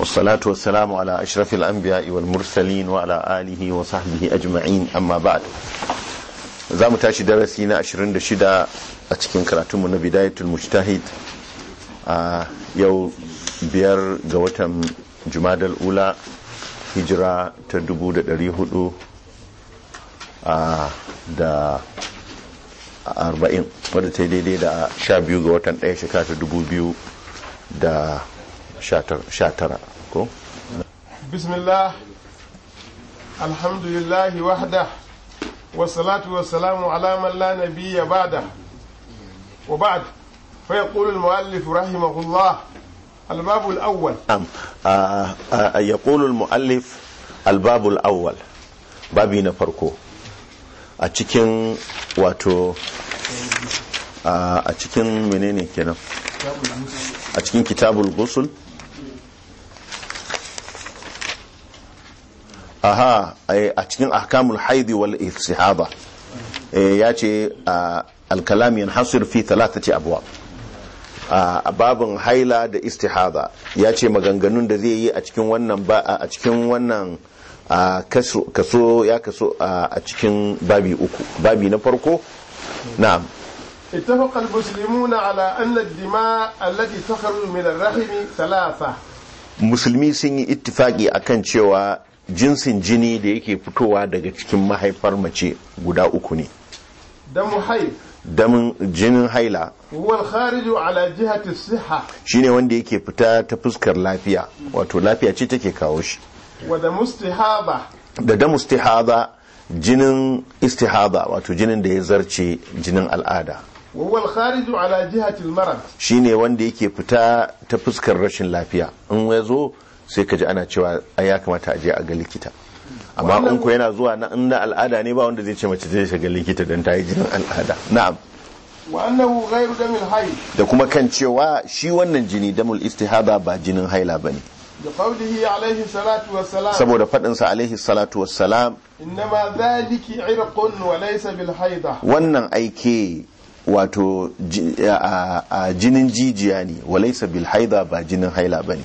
والصلاة والسلام على أشرف الأنبياء والمرسلين وعلى آله وصحبه أجمعين أما بعد za mu tashi darasi na 26 a cikin karatunmu na bidayatul mujtahid a yau biyar ga watan jumadal ula hijira ta 400 da arba'in wadda ta yi daidai da sha biyu ga watan ɗaya shekara ta dubu biyu da sha tara ko? bismillah alhamdulillahi wahda wasalatu wasalamu ala man la nabiyya ba'da wa ba'd fa yaqulu al-mu'allif rahimahullah الباب الأول نعم يقول المؤلف الباب الأول babi na farko a cikin wato a cikin menene kenan a cikin kitabul gusul aha a cikin ahkamul haidi wal istihaba ya ce alkalam yanhasir fi thalathati abwab a babin haila da istihada ya ce maganganun da zai yi a cikin wannan ba a cikin wannan kaso ya kaso a cikin babi uku babi na farko na'am اتفق المسلمون على أن الدماء التي تخرج من الرحم ثلاثة musulmi sun yi ittifaki akan cewa jinsin jini da yake fitowa daga cikin mahaifar mace guda uku ne دم حيض damin jinin haila هو الخارج على جهة الصحة shine wanda yake fita ta fuskar lafiya wato lafiya ce take kawo shi ودم استحاضة da damu istihada jinin istihada wato jinin da ya zarce jinin al'ada وهو الخارج على جهة المرض shine wanda yake fita ta fuskar rashin lafiya in ya zo sai ka ji ana cewa ai ya kamata a je a ga likita amma in ko yana zuwa na in na al'ada ne ba wanda zai ce mace zai shiga likita don ta yi jinin al'ada na'am وأنه غير دم الحيض da kuma kan cewa shi wannan jini damul istihada ba jinin haila bane بقوله عليه الصلاة والسلام saboda faɗinsa alaihi salatu wassalam إنما ذلك عرق وليس بالحيضة wannan aike wato ji- a- a jinin jijiya ne walaisa bil haida ba jinin haila bane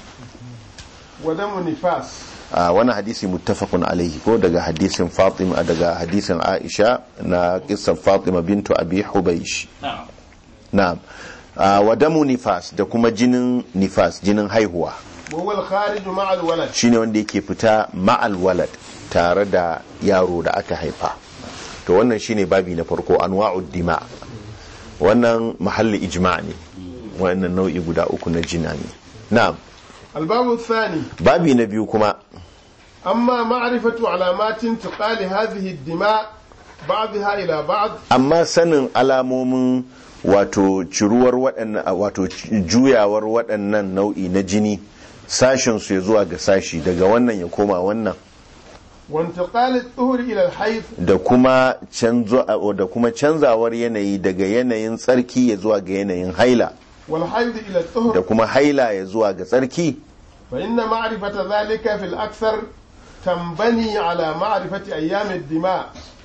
ودم نفاس a wani hadisi muttafaqun alaihi ko daga hadisin Fatima daga hadisin Aisha na kissan Fatima bintu Abi Hubaysh na'am a wa damu nifas da kuma jinin nifas jinin haihuwa وهو الخارج مع الولد shine wanda yake fita ma'al walad tare da yaro da aka haifa to wannan shine babi na farko anwa'ud dima wannan mahalli ijma' ne wannan nau'i guda uku na jina ne na'am الباب الثاني babi na biyu kuma أما معرفة علامات انتقال هذه الدماء بعضها إلى بعض amma sanin alamomin wato ciruwar waɗannan wato juyawar waɗannan nau'i na jini sashen su ya zuwa ga sashi daga wannan ya koma wannan وانتقال الطهر إلى الحيض da kuma canzo da kuma canzawar yanayi daga yanayin tsarki ya zuwa ga yanayin haila والحيض إلى da الطهر kuma haila ya zuwa ga tsarki فإن معرفة ذلك في الأكثر تنبني على معرفة أيام الدماء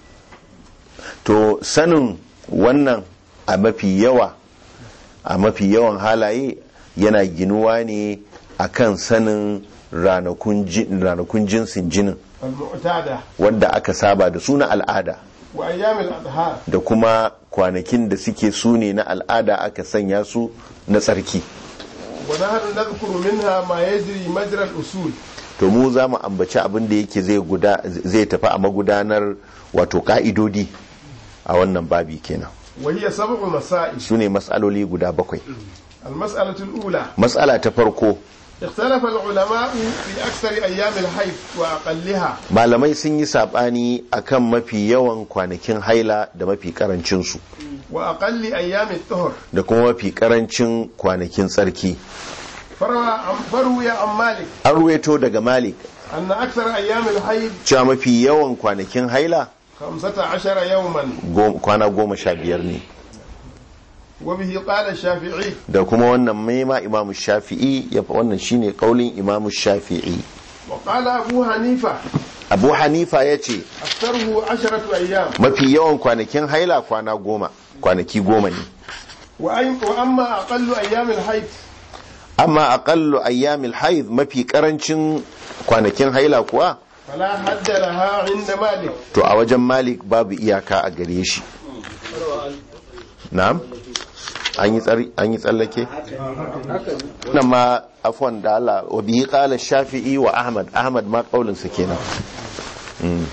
to sanin wannan a mafi yawa a mafi yawan halaye yana ginuwa ne akan sanin ranakun ji- ranakun jinsin jinin المعتادة wanda aka saba da su na al'ada وأيام الأظهار da kuma kwanakin da suke su ne na al'ada aka sanya su na tsarki ونحن نذكر منها ما يجري مجرى الأصول to mu za mu ambaci abin da yake zai guda zai tafi a magudanar wato ka'idodi a wannan babi kenan وهي سبع مسائل su ne matsaloli guda bakwai المسألة الأولى matsala ta farko اختلف العلماء في أكثر أيام الحيض وأقلها malamai sun yi sabani akan mafi yawan kwanakin haila da mafi karancinsu وأقل أيام الطهر da kuma mafi karancin kwanakin tsarki فروى عن فروي عن مالك an ruweto daga malik أن أكثر أيام الحيض cewa mafi yawan kwanakin haila خمسة عشر يوما go- kwana goma sha biyar ne وبه قال الشافعي da kuma wannan maima imamu shafi'i ya fa wannan shine kaulin imamu shafi'i وقال أبو حنيفة abu hanifa ya ce أكثره عشرة أيام mafi yawan kwanakin haila kwana goma kwanaki goma ne وأي- وأما أقل أيام الحيض amma aqallu ayyamil haid mafi karancin kwanakin haila kuwa فلا حد لها عند مالك to a wajen malik babu iyaka a gare shi na'am an yi tsari an yi tsallake nan ma afwan da Allah wa bihi qala shafi'i wa ahmad ahmad ma kaulin sa kenan Mm.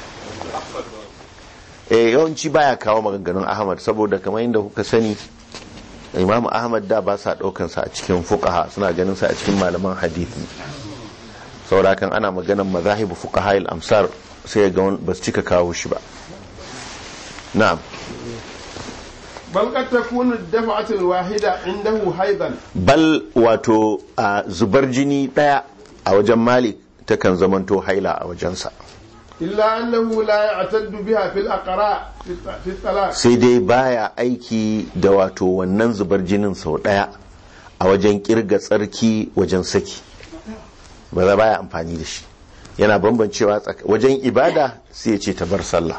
eh yawanci baya kawo maganganun ahmad saboda kamar yadda kuka sani imamu ahmad da ba sa daukan sa a cikin fuqaha suna ganin sa a cikin malaman hadisi saboda kan ana maganan mazahibu fuqaha al-amsar sai ga wani ba su cika kawo shi ba na'am بل قد تكون الدفعة الواحدة عنده حيضا bal wato a zubar jini daya a wajen malik takan zamanto haila a wajensa إلا أنه لا يعتد بها في الأقراء في الط- في الطلاق sai dai baya aiki da wato wannan zubar jinin sau daya a wajen kirga tsarki wajen saki ba za baya amfani da shi yana bambancewa tsaka- wajen ibada sai ya ce ta bar sallah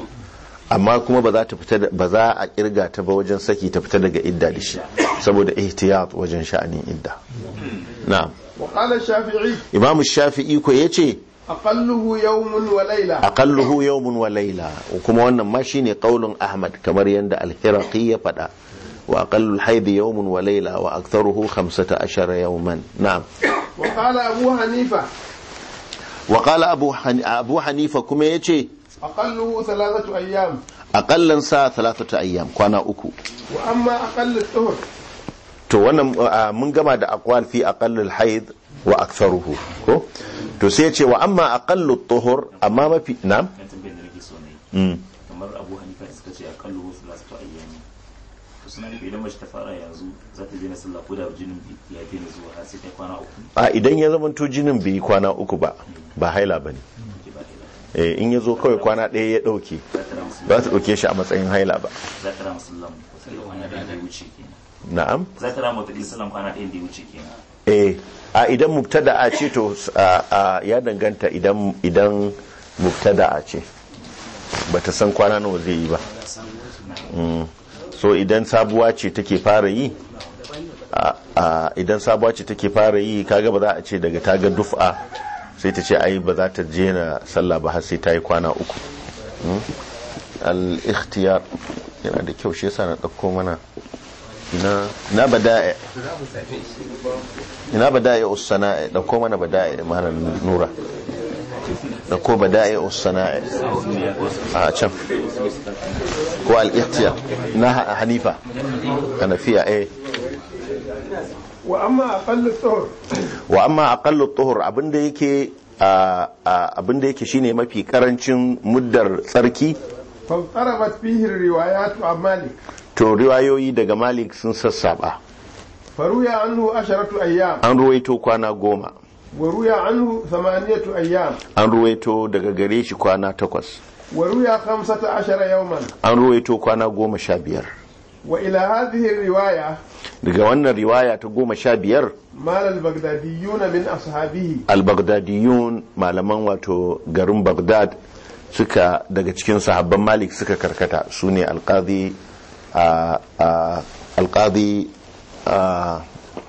amma kuma ba za ta fita da- ba za a kirga ta ba wajen saki ta fita daga idda da shi saboda ihtiyat wajen sha'anin idda na'am وقال الشافعي imam shafi'i ko yace أقله يوم وليلة aqalluhu yawmun wa layla kuma wannan ma shine qaulun ahmad kamar yanda al-hiraqi ya fada wa aqallu al-hayd yawmun wa layla wa aktharuhu 15 yawman na'am وقال أبو حنيفة wa qala abu Han- abu hanifa kuma yace أقله ثلاثة أيام aqallan sa thalathatu ayyam kwana uku وأما أقل الطهر to wannan uh, mun gama da aqwal fi aqallu al-hayd wa aktharuhu ko to sai yace wa amma aqallu at-tuhur amma mafi na'am kan tambayar da nake so ne Mm. kamar abu hanifa da suka ce a kallo wasu lasu to ayyami to suna nufi idan mace ta fara yanzu za ta daina sallah ko da jinin bi- ya daina zuwa har sai ta kwana uku a idan ya zamanto jinin bai yi kwana uku ba ba haila bane ke ba ila eh, in ya zo kawai kwana ɗaya ya ɗauke za ta rama ba ta ɗauke shi a matsayin haila ba za ta rama sallah wata kwana ɗaya da ya wuce kenan na'am za ta rama wata sallah kwana ɗaya da ya wuce kenan eh a idan mubtada'a ce to a, a, ya danganta idan idan mubtada'a ce bata san kwana nawa zai yi ba Mm. so idan sabuwa ce take fara yi a, a, idan sabuwa ce take fara yi kaga ba za a ce daga ta ga duf'a sai ta ce ai ba za ta je na sallah ba har sai ta yi kwana uku Mm. al-ikhtiyar yana da kyau shi yasa na ɗauko mana ina na bada'i ina bada'i usana'i dauko mana bada'i mana nura dauko bada'i usana'i a can ko al-ihtiyar na Ha- hanifa hanafiya eh وأما أقل الطهر wa amma aqallu tuhur abinda yake a- a- abinda yake shine mafi karancin muddar tsarki فاضطربت فيه الروايات عن مالك to riwayoyi daga malik sun sassaba فروي عنه عشرة أيام an ruwaito kwana goma وروي عنه ثمانية أيام an ruwaito daga gare shi kwana takwas وروي خمسة عشر يوما an ruwaito kwana goma sha biyar وإلى هذه الرواية daga wannan riwaya ta goma sha biyar مال البغداديون من أصحابه al-baghdadiyun malaman wato garin baghdad suka daga cikin sahabban malik suka karkata su ne alqadi a a- alqadi a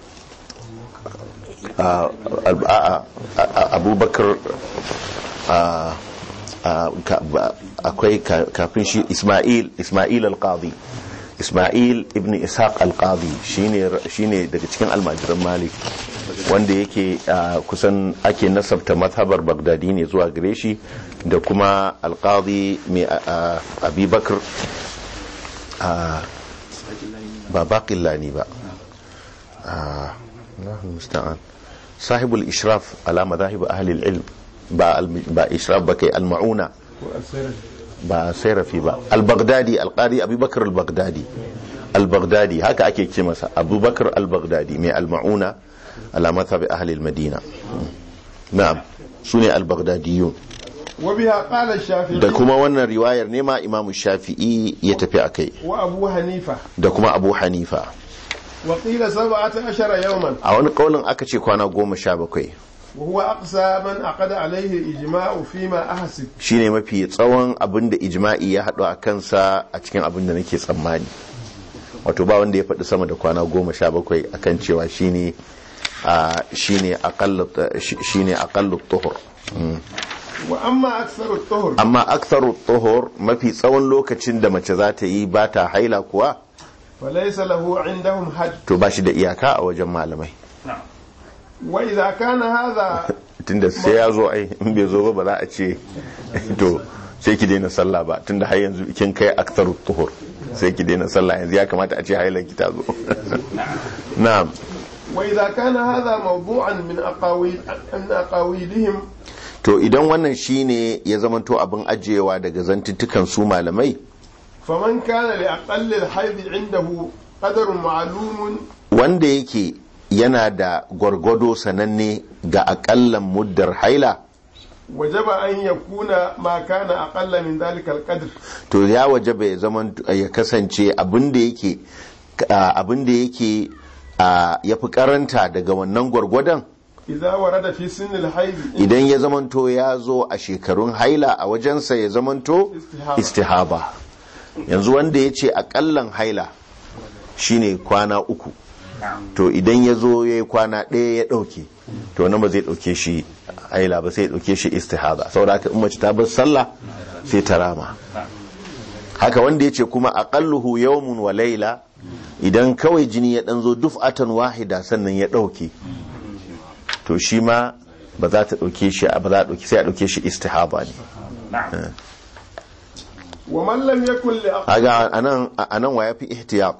a- a- a- a- abubakar a- a- ka- ba- akwai ka- kafin shi ismail ismail alqadi ismail ibn ishaq alqadi shine shine daga cikin almajiran malik wanda yake ah, kusan ake nasabta mazhabar bagdadi ne zuwa gare shi da kuma alqadi mai ah, ah, abubakar ah, ba baqillani ba ah, Allahu musta'an sahibul ishraf ala madahib ahli al-ilm ba al- ba ishraf ba kai al-mauna ba sai rafi ba al-baghdadi al-qadi abubakar al-baghdadi al-baghdadi haka ake ce masa abubakar al-baghdadi mai al-mauna ala mazhab ahli al-madina na'am sune al-baghdadiyun وبها قال الشافعي da kuma wannan riwayar ne ma imam shafi'i ya tafi akai وأبو حنيفة da kuma abu hanifa وقيل سبعة عشر يوما a wani kaulin aka ce kwana goma sha bakwai وهو أقصى من عقد عليه الإجماع فيما أحسب shine mafi tsawon abin da ijma'i ya haɗu a kansa a cikin abin da nake tsammani wato ba wanda ya faɗi sama da kwana goma sha bakwai akan cewa shine a shine aqallu shine aqallu tuhur wa amma aktsaru tuhur amma aktharu tuhur mafi tsawon lokacin da mace za ta yi ba ta haila kuwa falaysa lahu indahum hajj to ba shi da iyaka a wajen malamai wa idza kana hadha tunda sai ya zo ai in bai zo ba ba za a ce to sai ki daina sallah ba tunda har yanzu kin kai aktharu tuhur sai ki daina sallah yanzu ya kamata a ce hailan ki ta zo na'am wa idza kana hadha mawdu'an min aqawil min aqawilihim to idan wannan shine ya zamanto abin ajiyewa daga zantuttukan su malamai faman kana li aqalli al-hayd indahu qadarun ma'lumun wanda yake yana da gwargwado sananne ga akallan muddar haila wajaba an yakuna ma kana aqalla min dhalika al-qadr to ya wajaba ya zaman ya kasance abin da yake abin da yake ya fi karanta daga wannan gwargwadon idza warada fi sinni al-hayd idan ya zamanto ya zo a shekarun haila a wajensa ya zamanto Istihaba. istihaba yanzu wanda ya ce akallan haila shine kwana uku to idan ya zo ya yi kwana ɗaya ya ɗauke to nan ba zai ɗauke shi haila ba sai ya ɗauke shi istihaba saboda haka in mace ta bar sallah sai ta rama haka wanda ya ce kuma aqalluhu yawmun wa laila idan kawai jini ya ɗan zo duf'atan wahida sannan ya ɗauke to shi ma ba za ta ɗauke shi ba za a ɗauke sai a ɗauke shi istihaba ne wa man lam yakun li aqalli aga anan anan wa yafi ihtiyat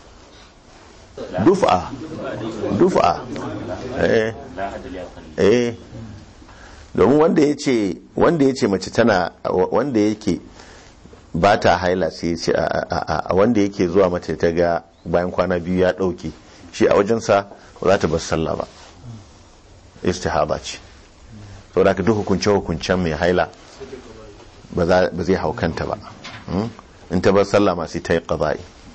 duf'a duf'a eh la hadal ya kalli eh domin wanda ya ce wanda ya ce mace tana wanda yake ba ta haila sai ya ce a- a a- wanda yake zuwa mace ta ga bayan kwana biyu ya dauke shi a wajensa ba za ta bar sallah ba istihaba ce saboda haka duk hukunce hukuncen mai haila ba za- ba zai hau kanta ba Hmm? in ta bar sallah ma sai ta yi qada'i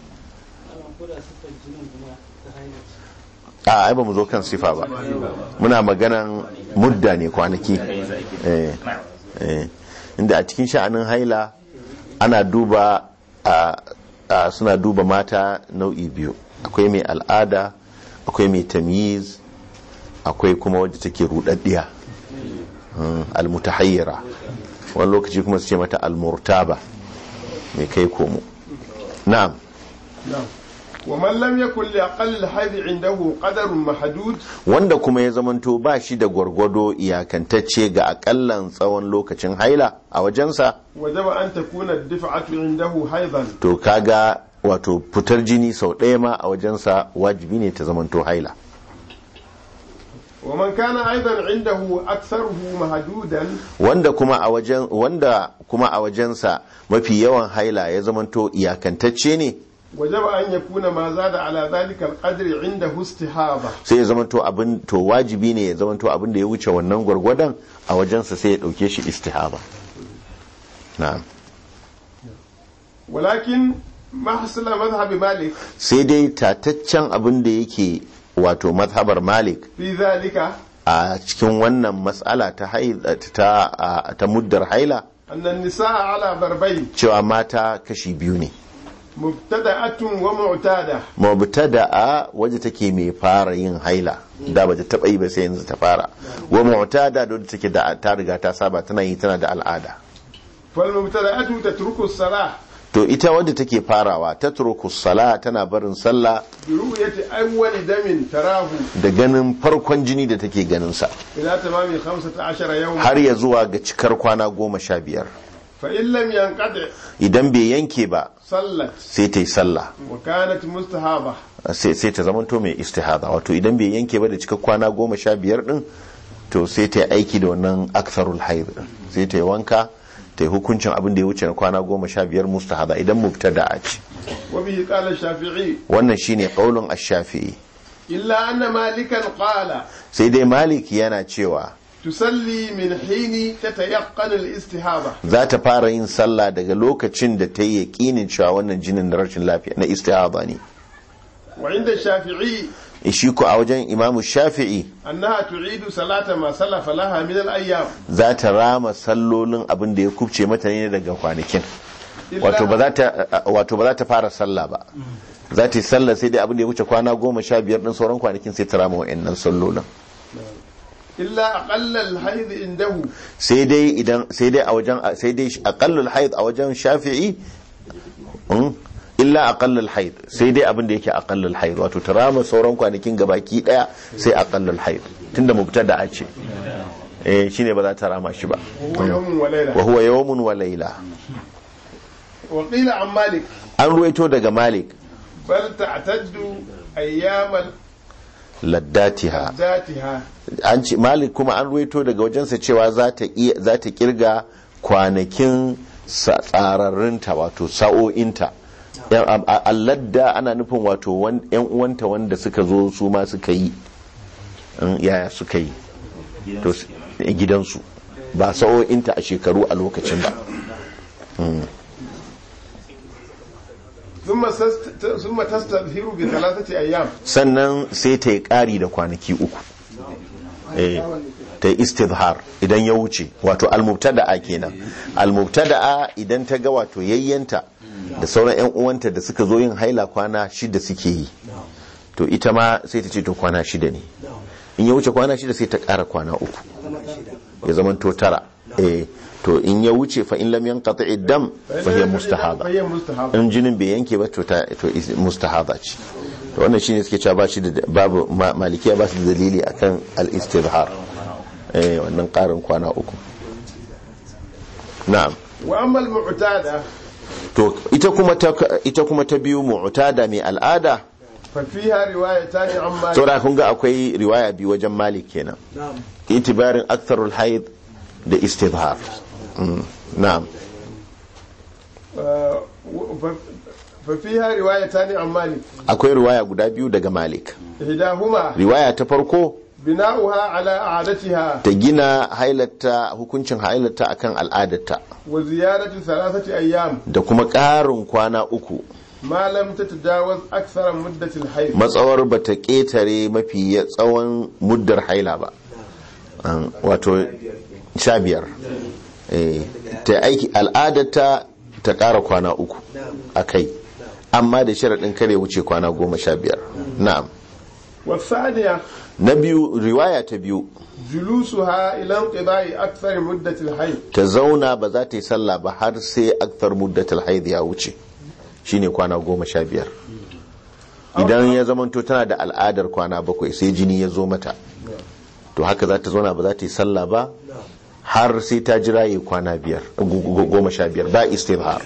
a ai ba mu zo kan sifa ba muna maganan mudda ne kwanaki eh, eh. inda a cikin sha'anin haila ana duba a, a suna duba mata nau'i biyu akwai mai al'ada akwai mai tamyiz akwai kuma wadda take rudaddiya mm, almutahayyira wani lokaci kuma su ce mata almurtaba mai kai komo na'am wa man lam yakun li aqalli al-hayd indahu qadarun mahdud wanda kuma ya zamanto ba shi da gwargwado iyakantacce ga akallan tsawon lokacin haila a wajensa wajaba an takuna ad-dif'atu indahu haydan to kaga wato fitar jini sau ɗaya ma a wajensa wajibi ne ta zamanto haila wa man kana aidan indahu aktharuhu mahdudan wanda kuma a wajen wanda kuma a wajensa mafi yawan haila ya zamanto iyakantacce ne wajaba an yakuna ma zada ala dhalika al-qadri indahu istihaba sai ya zamanto abin to wajibi ne ya zamanto abin da ya wuce wannan gwargwadon a wajensa sai ya ɗauke shi istihaba na'am walakin ma hasala madhhab malik sai dai tataccen abin da yake wato mazhabar malik fi dhalika a cikin wannan matsala ta haila ta a- ta muddar haila anna an-nisaa ala darbayn cewa mata kashi biyu ne mubtada'atun wa mu'tada mubtada'a waje take mai fara yin haila da bata taba yi ba sai yanzu ta fara wa mu'tada da wadda take da ta riga ta saba tana yi tana da al'ada fal mubtada'atu tatruku as-salah to ita wadda take farawa ta turku sala tana barin sallah bi ru'yati awwali damin tarahu da ganin farkon jini da take ganin sa ila tamami 15 yawma har ya zuwa ga cikar kwana goma sha biyar fa in lam yanqadi idan bai yanke ba sallat sai ta yi sallah wa kanat mustahaba sai sai ta zamanto mai istihada wato idan bai yanke ba da cikar kwana goma sha biyar din to sai ta yi aiki da wannan aktharul haid din sai ta yi wanka ta yi hukuncin abin da ya wuce na kwana goma sha biyar mustahada idan mubtada a ce wa bihi qala ash-shafi'i wannan shine qaulun ash-shafi'i illa anna malikan qala sai dai malik yana cewa tusalli min hini tatayaqqan al-istihaba za ta fara yin sallah daga lokacin da ta yi yaƙinin cewa wannan jinin na rashin lafiya na istihada ne wa inda ash-shafi'i shi ko a wajen imamu shafi'i annaha tu'idu salata ma salafa laha min al-ayyam za ta rama sallolin abin da ya kubce mata ne daga kwanakin Illa- wato ba za ta wato ba za ta fara sallah ba za ta yi sallah sai dai abin da ya wuce kwana goma sha biyar din sauran kwanakin sai ta rama wa'annan sallolin illa aqalla al-hayd indahu sai dai idan sai dai a wajen sai dai aqallul haid a wajen shafi'i mm, illa aqallul haid sai dai abin da yake aqallul haid wato ta rama sauran kwanakin gabaki daya sai aqallul haid tunda mubtada a ce eh shine ba za ta rama shi ba huwa yawmun wa layla wa huwa yawmun wa layla wa qila an malik an ruwaito daga malik bal ta'taddu ayyamal laddatiha zatiha an ce malik kuma an ruwaito daga wajensa cewa za ta iya za ta kirga kwanakin sa- tsararrunta wato sa'o'inta Yan- a- a- alladda ana nufin wato wan- yan uwanta wanda suka zo su ma suka yi in yaya suka yi to s- gidansu ba sa'o'inta a shekaru a lokacin ba thumma sast- thumma tastadhiru bi thalathati ayyam sannan sai ta yi ƙari da kwanaki uku Eh, ta yi istidhar idan ya wuce wato almubtada'a kenan almubtada'a idan ta ga wato yayyanta da sauran yan uwanta da suka zo yin haila kwana shida suke yi to ita ma sai ta ce to kwana shida ne in ya wuce kwana shida sai ta ƙara kwana uku ya zama to tara eh to in ya wuce fa in lam yanqati dam fa hiya mustahaba fa hiya mustahaba in jinin bai yanke ba to ta to is- mustahaba ce to wannan shine suke cewa ba shi da babu ma- malikiya ba su da dalili akan al-istizhar eh wannan karin kwana uku na'am wa amma al-mu'tada to ita kuma ta ita kuma ta biyu mu'tada mai al'ada fa fiha riwayatan an malik saboda kun ga akwai riwaya biyu wajen malik kenan itibarin aktharul haid da istizhar Mm, na'am Uh, fa- fa fiha riwayatan an malik akwai riwaya guda biyu daga malik ihdahuma riwaya ta farko bina'uha ala a'adatiha ta gina hailarta hukuncin hailarta akan al'adarta wa ziyaratu thalathati ayyam da kuma ƙarin kwana uku ma lam tatajawaz akthara muddati al-hayd matsawar ba ta ƙetare mafi ya- tsawon muddar haila ba An- wato sha biyar Eh, ta aiki al'adarta ta ƙara kwana uku a kai amma da sharaɗin kare wuce kwana goma sha biyar na'am wa thaniya na biyu riwaya ta biyu julusuha ila inqida'i akthar muddati al-hayd ta zauna ba za ta yi sallah ba har sai akthar muddatul haid ya wuce shine kwana goma sha biyar idan ya zamanto tana da al'adar kwana bakwai sai jini ya zo mata to haka za ta zauna ba za ta yi sallah ba har sai ta jira yi kwana biyar gu- gu- goma sha biyar ba istibhar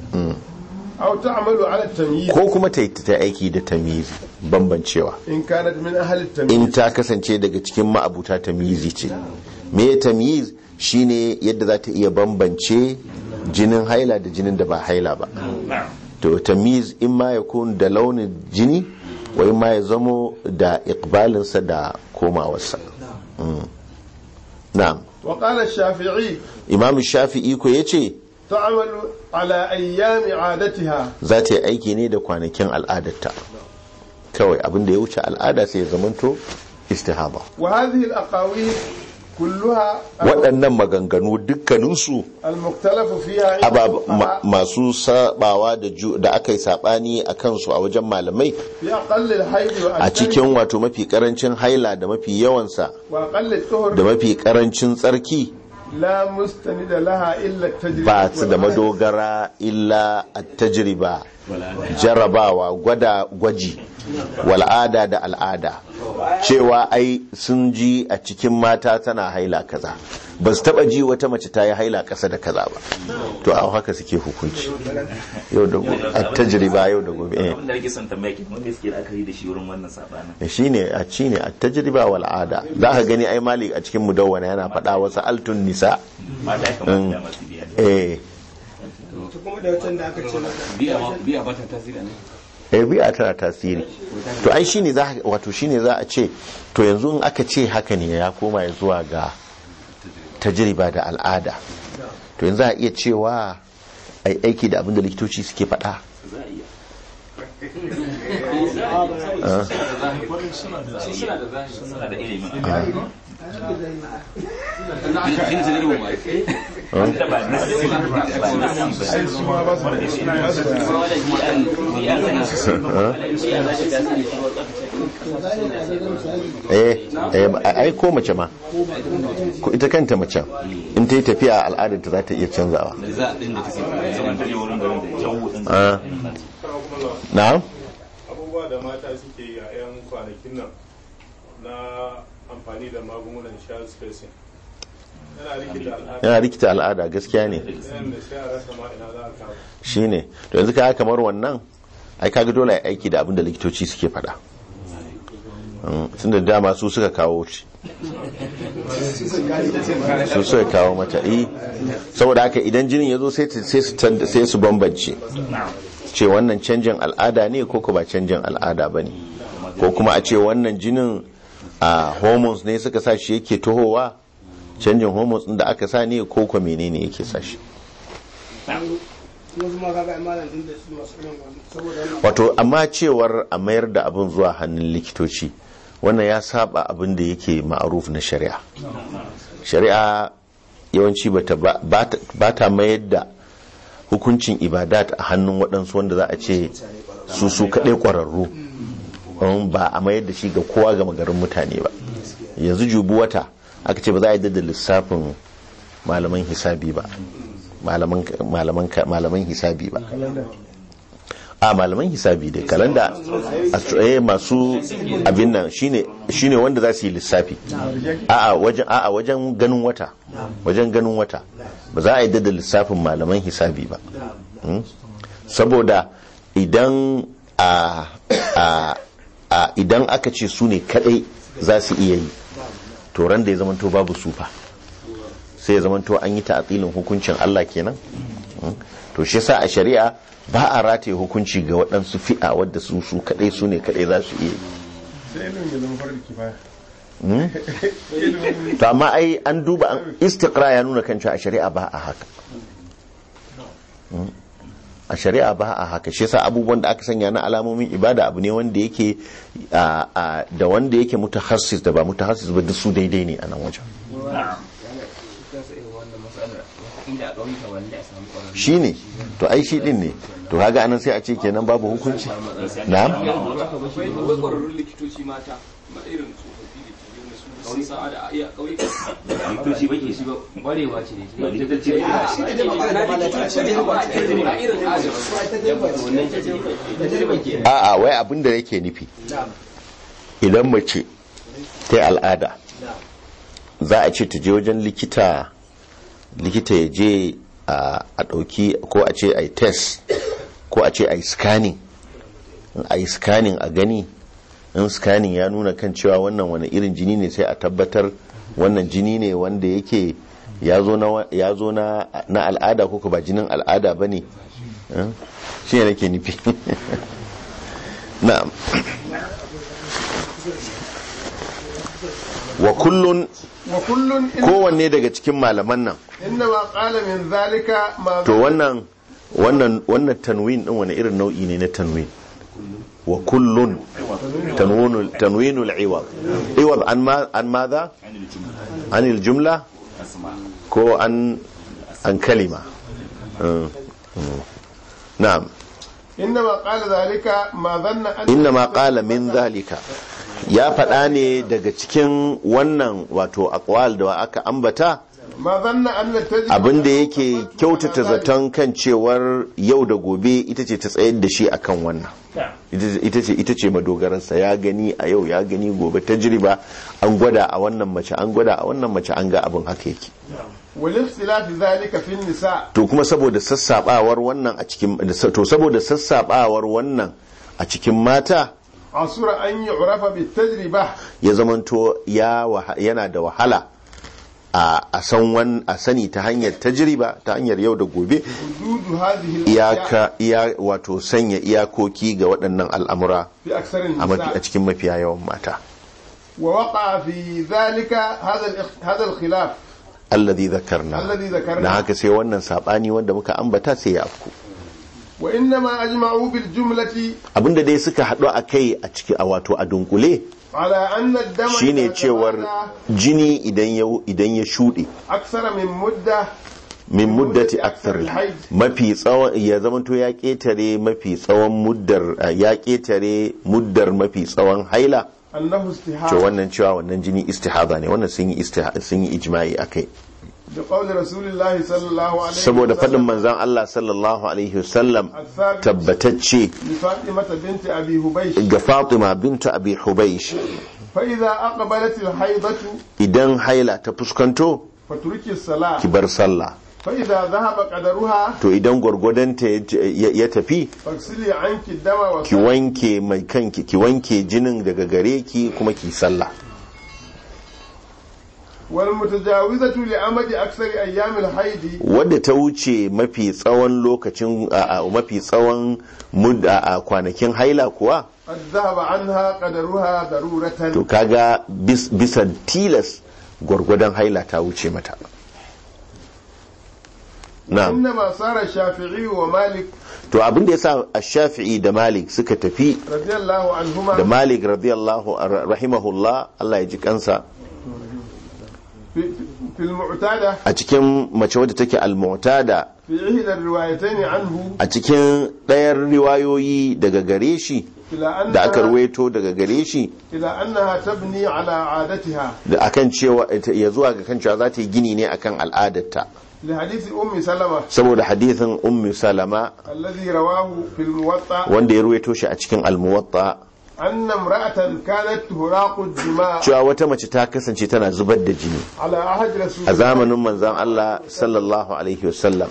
aw ta'malu ala at-tamyiz ko kuma ta yi ta aiki da tamyiz bambancewa in kanat min ahli at-tamyiz in ta kasance daga cikin ma'abuta tamyizi ce me tamyiz shine yadda za ta iya bambance jinin haila da jinin da ba haila ba to tamyiz in ma ya kun da launin jini wa in ma ya zamo da ikbalinsa da komawarsa Mm. na'am wa qala ash-shafi'i imam shafi'i ko ya ce ta'malu ala ayyami 'adatiha za ta yi aiki ne da kwanakin al'adarta kawai abin da ya wuce al'ada sai ya zamanto istihaba wa hadhihi al-aqawil kulluha waɗannan maganganu dukkaninsu al-muktalafu fiha 'inda abab- ma- al-fuqaha masu sabawa da ju- da aka yi sabani a kansu a wajen malamai fi aqall al-hayd wa a cikin wato mafi karancin haila da mafi yawansa wa aqall al-tuhur da mafi karancin tsarki la mustanida laha illa at-tajriba ba su da madogara illa a tajriba jarabawa gwada gwaji wal'ada da al'ada cewa ai sun ji a cikin mata tana haila kaza ba su taba ji wata mace ta yi haila kasa da kaza ba to a haka suke hukunci yau da gobe a tajriba yau da gobe eh. abin da nake son tambaya ke wanda suke la'akari da shi wurin wannan sabanin shine a shine a tajriba wal ada za ka gani ai malik a cikin mudawwana yana faɗa wasu altun nisa mata ya kamata da masu biya eh kuma da watan da aka ce maka biya ba ta tasiri ne eh biya tana tasiri to ai shine za wato shine za a ce to yanzu in aka ce haka ne ya koma ya zuwa ga tajriba da al'ada to yanzu a iya cewa ai aiki da abin da likitoci suke faɗa suna da ilimin wanda ba nasi ba nasi ai su ma ba su da shi ba su da eh eh, ai ko mace ma ko ita kanta mace in ta yi tafiya al'adar ta za ta iya canzawa zaman ta je wurin garin da jawo din Ah. na'am abubuwa da mata suke yi a 'yan kwanakin nan na amfani da magungunan child spacing yana rikita al'ada yana rikita al'ada gaskiya ne yayin da sai a rasa ma ina za a kama shine to yanzu ka kamar wannan ai kaga dole ai aiki da abin da likitoci suke faɗa Mm, tunda dama su suka kawo shi su suka kawo mata eh saboda haka idan jinin ya zo sai ta- sai su tan- sai su bambance ce wannan canjin al'ada ne ko ko ba canjin al'ada ba ne ko kuma a ce wannan jinin a hormones ne suka sa shi yake tohowa canjin hormones ɗin da aka sa ne ko ko menene yake sa shi wasu ma kaga imanin din da su masu irin wannan saboda wannan wato amma cewar a mayar da abin zuwa hannun likitoci wannan ya saba abin da yake ma'aruf na shari'a shari'a yawanci bata ba ta- ba ta mayar da hukuncin ibadat a hannun waɗansu wanda za a ce su su kaɗai ƙwararru um, ba a mayar da shi ga kowa ga magarin mutane ba yanzu jubu wata aka ce ba za a yi da lissafin malaman hisabi ba malaman malaman malaman hisabi ba a malaman hisabi dai kalanda astroye masu abin nan shine shine wanda za su yi lissafi a wajen a wajen ganin wata wajen ganin wata ba za a yi da lissafin malaman hisabi ba Mm? saboda idan a a a idan aka ce su ne kadai za su iya yi to ran da ya zamanto babu sufa sai ya zamanto an yi ta'atilin hukuncin Allah kenan Mm? to shi yasa a shari'a ba a rataye hukunci ga waɗansu fi'a wadda su su kadai su ne kadai za su iya yi sai ilimin ya zama farar kifaya Mm? ilimin to amma ai an duba an istiqra ya nuna kan cewa a shari'a ba a haka Mm. a shari'a ba a haka shi yasa abubuwan da aka sanya na alamomin ibada abu ne wanda yake a- a- da wanda yake mutahassis da ba mutahassis ba duk su daidai ne a nan wajen shi ne to ai shi din ne to kaga anan sai a ce kenan babu hukunci na'am akwai kwararrun likitoci mata ma irin tsofaffi da ke yin su sun sa'a da iya ƙauyuka likitoci ba ke shi ba ƙwarewa ce ne ba likitoci ba ke shi ne magana da likitoci da yawa a irin ajin wannan tajriba ke a'a wai abin da yake nufi idan mace ta yi al'ada za a ce ta je wajen likita likita ya je a a ɗauki ko a ce a yi test ko a ce a yi scanning In a yi scanning a gani in scanning ya nuna kan cewa wannan wani irin jini ne sai a tabbatar wannan jini ne wanda yake ya zo na wa- ya zo na na al'ada ko ko ba jinin al'ada ba ne shi ne nake nufi na'am wa kullun wa kullun in- kowanne daga cikin malaman nan inna ma qala min zalika ma to wannan wannan wannan tanwin din wani irin nau'i ne na tanwin wa kullun tanwinul tanwinul iwad iwad an ma an madha an al jumla ko an an kalima Mm, mm. na'am inna ma qala zalika ma dhanna an inna ma qala min zalika ya faɗa ne daga cikin wannan wato aqwal da aka ambata ma dhanna anna tajriba abinda yake kyautata zaton kan cewar yau da gobe ita ce ta tsayar da shi akan wannan ita ce ita ce madogararsa ya gani a yau ya gani gobe tajriba an gwada a wannan mace an gwada a wannan mace an ga abin haka yake wal ikhtilaf zalika fi nisa to kuma saboda sassabawar wannan a cikin to saboda sassabawar wannan a cikin mata asura an yu'rafa bit tajriba ya zamanto ya waha- yana da wahala a a san wan a sani ta hanyar tajriba ta hanyar yau da gobe hududu hadhihi al iyaka iya wato sanya iyakoki ga waɗannan al'amura fi aksar a mafi- a nisa cikin mafiya yawan mata wa waqa fi dhalika hadha al hadha al khilaf alladhi zakarna Alladhi zakarna. na haka sai wannan sabani wanda muka ambata sai ya afku وإنما أجمعوا بالجملة abinda dai suka haɗu a kai a ciki a wato a dunkule على أن الدم shine إذا cewar تمادى jini idan ya idan ya shuɗe أكثر من مدة min muddati akthar al-hayd. mafi tsawon ya zamanto ya ketare mafi tsawon muddar ya ketare muddar mafi tsawon haila أنه to استحاضة wannan cewa wannan jini istihada ne wannan sun yi istiha- sun yi ijma'i akai بقول رسول الله صلى الله عليه saboda faɗin وسلم manzon Allah sallallahu alaihi wasallam الثابت tabbatacce لفاطمة بنت أبي هبيش ga Fatima bintu Abi Hubaysh فإذا أقبلت الحيضة idan haila ta fuskanto فتركي الصلاة ki bar sallah فإذا ذهب قدرها to idan gwargwadonta ya- ya ya tafi فاغسلي عنك الدم ki وصلي wanke mai kanki ki wanke jinin daga gare ki kuma ki sallah والمتجاوزة لأمد أكثر أيام الحيض wadda ta wuce mafi tsawon lokacin a- a- mafi tsawon mud- a a kwanakin haila kuwa قد ذهب عنها قدرها to ضرورة kaga bis- bisa tilas gwargwadon haila ta wuce mata na'am إنما صار الشافعي ومالك to abin da yasa ash-shafi'i da malik suka tafi رضي الله da عنهما malik radiyallahu rahimahullah Allah ya ji kansa في, في المعتادة a cikin mace wadda take al-mu'tada في إحدى الروايتين عنه a cikin ɗayan riwayoyi daga gare shi إلى da aka أنها, ruwaito daga gare shi إلى أنها تبني على عادتها da akan cewa ya zuwa ga kan cewa za ta yi gini ne akan al'adarta لحديث أم سلمة saboda hadithin ummi salama الذي رواه في الموطأ wanda ya ruwaito shi a cikin almuwatta أن امرأة كانت تراق الدماء cewa wata mace ta kasance tana zubar da jini على عهد رسول a الله zamanin manzon Allah sallallahu alaihi wasallam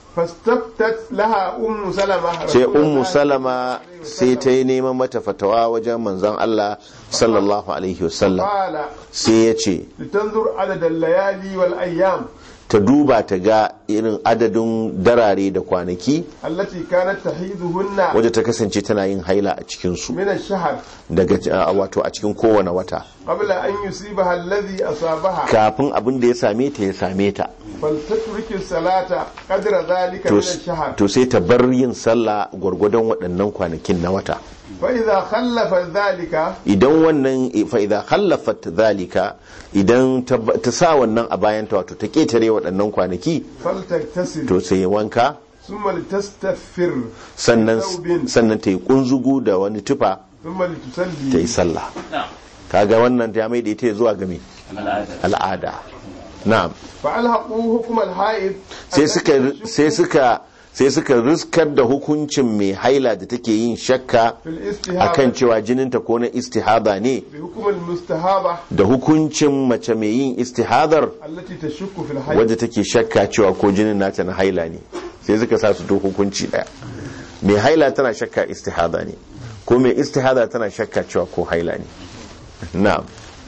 فاستفتت لها أم سلمة sai رسول ummu الله salama sai ta yi neman mata fatawa wajen manzon Allah sallallahu alaihi wasallam قال sai ya ce لتنظر عدد الليالي والأيام ta duba ta ga irin adadin darare da kwanaki التي كانت تحيضهن wadda ta kasance tana yin haila a cikinsu من الشهر daga a- wato a cikin kowane wata قبل أن يصيبها الذي أصابها kafin abin da ya same ta ya same ta فلتترك الصلاة قدر ذلك to من الشهر to sai ta bar yin sallah gwargwadon waɗannan kwanakin na wata فإذا خلف ذلك idan wannan fa idza khallafat zalika idan ta ta sa wannan a bayan ta wato ta ketare waɗannan kwanaki فلتغتسل to sai ya wanka ثم لتستغفر sannan ثوب sannan ta yi kunzugu da wani tufa ثم ta yi لتصلي sallah na'am kaga wannan ta mai da ita zuwa ga me al'ada al'ada na'am فألحقوا حكم الحائض sai suka sai suka sai suka riskar da hukuncin mai haila da take yin shakka في الاستهابة akan cewa jininta ko na istihada ne بحكم المستهابة da hukuncin mace mai yin istihadar التي تشك في الحيض wadda take shakka cewa ko jinin nata na haila ne sai suka sa su to hukunci daya mai haila tana shakka istihada ne ko mai istihada tana shakka cewa ko haila ne na'am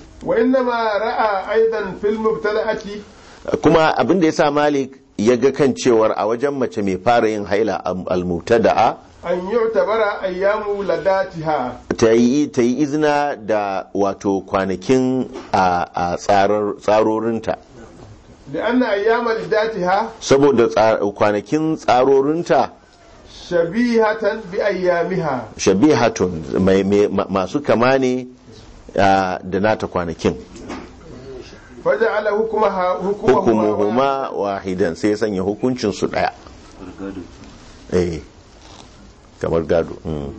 وإنما رأى أيضا في المبتدأة kuma abin da ya sa malik ya ga kan cewar a wajen mace mai fara yin haila al-mubtada'a أن يعتبر أيام ولاداتها ta yi ta yi izina da wato kwanakin a a tsarar- tsarorinta لأن أيام ولاداتها saboda tsa- kwanakin tsarorinta شبيهة بأيامها shabihatun mai- mai- ma- masu kama ne a, da nata kwanakin فجعل حكمها حكمهما hukumuhuma wahidan sai ya sanya hukuncin su daya gado eh kamar gado mm.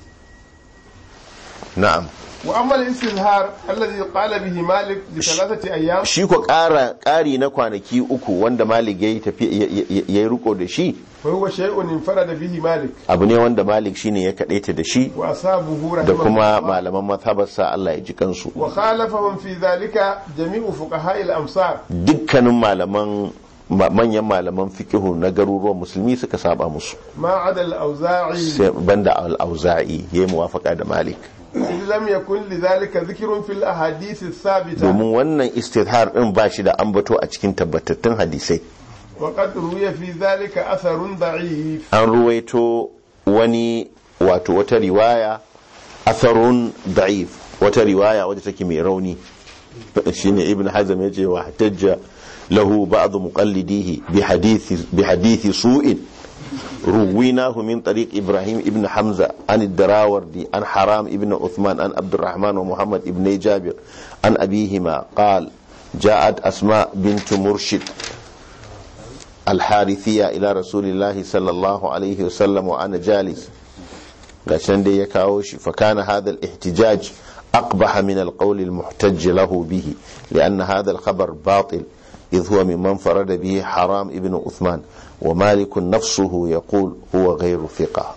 na'am وأما الاستظهار الذي قال به مالك لثلاثة أيام shi ko ƙara ƙari na kwanaki uku wanda malik ya yi tafi ya- ya ya yi riko da shi فهو شيء انفرد به مالك abu ne wanda malik shine ya kaɗaita da shi وأصابه da رحمه kuma الله malaman mazhabarsa Allah ya ji kansu وخالفهم في ذلك جميع فقهاء الأمصار dukkanin malaman ma- manyan malaman fikihu na garuruwan musulmi suka saba musu ما عدا الأوزاعي sai banda al-auza'i ya yi muwafaka da malik إذ لم يكن لذلك ذكر في الأحاديث الثابتة domin wannan istithar din ba shi da ambato a cikin tabbatattun hadisai وقد روي في ذلك أثر ضعيف an ruwaito wani wato wata riwaya atharun da'if wata riwaya wadda take mai rauni shine ibn hazm yace wa hatajja lahu ba'd muqallidihi bi hadithi bi hadithi su'in رويناه من طريق إبراهيم ابن حمزة عن الدراوردي عن حرام ابن عثمان عن عبد الرحمن ومحمد ابن جابر عن أبيهما قال جاءت أسماء بنت مرشد الحارثية إلى رسول الله صلى الله عليه وسلم وأنا جالس عشان دي يكاوش فكان هذا الاحتجاج أقبح من القول المحتج له به لأن هذا الخبر باطل إذ هو ممن فرد به حرام ابن عثمان ومالك نفسه يقول هو غير ثقة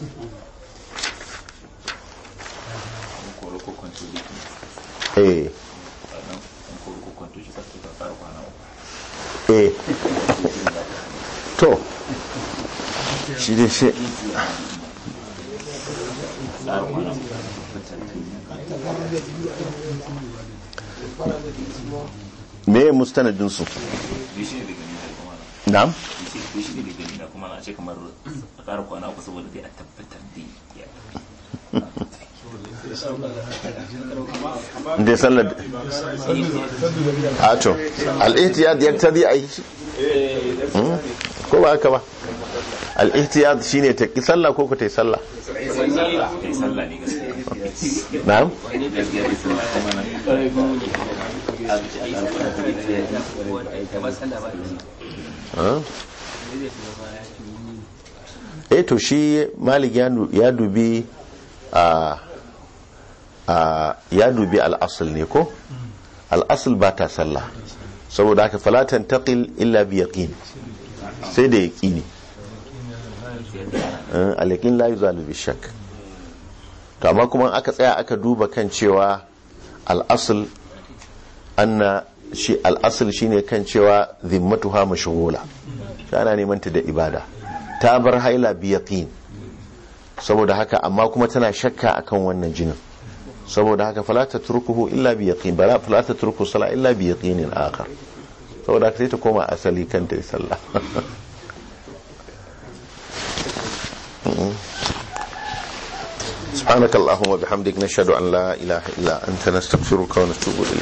koro ko kwanto da إيه an koro ko kwanto shi kwanto ka fara kwana uku إيه تو shi dai shi tsara kwana uku me mustanadin su bai shi ne da gani da kuma na'am bai shi ne da gani da kuma na ce kamar a ƙara kwana uku saboda dai a tabbatar da ya da sallar a to al-ihtiyad yaktadi ai shi Hmm? ko ba haka ba al-ihtiyad shine ta ki sallah ko ko ta yi sallah kai sallah ne gaskiya na'am gaskiya bai sallah kuma nan Ah. eh to shi malik ya nu- ya dubi a a ya dubi al'asul ne ko al'asul ba ta sallah saboda haka falatan taqil illa bi yaqin sai da yaqini Eh, al-yaqin la yuzalu bi shakk to amma kuma aka tsaya aka duba kan cewa al'asul anna shi al'asul shine kan cewa zimmatuha mashghula shi ana neman ta da ibada ta bar haila bi yaqin saboda haka amma kuma tana shakka akan wannan jinin saboda haka fala tatrukuhu illa bi yaqin bala fala tatruku sala illa bi yaqinin akhar saboda haka sai ta koma asali kan ta yi sallah سبحانك اللهم وبحمدك نشهد أن لا إله إلا أنت نستغفرك ونتوب إليك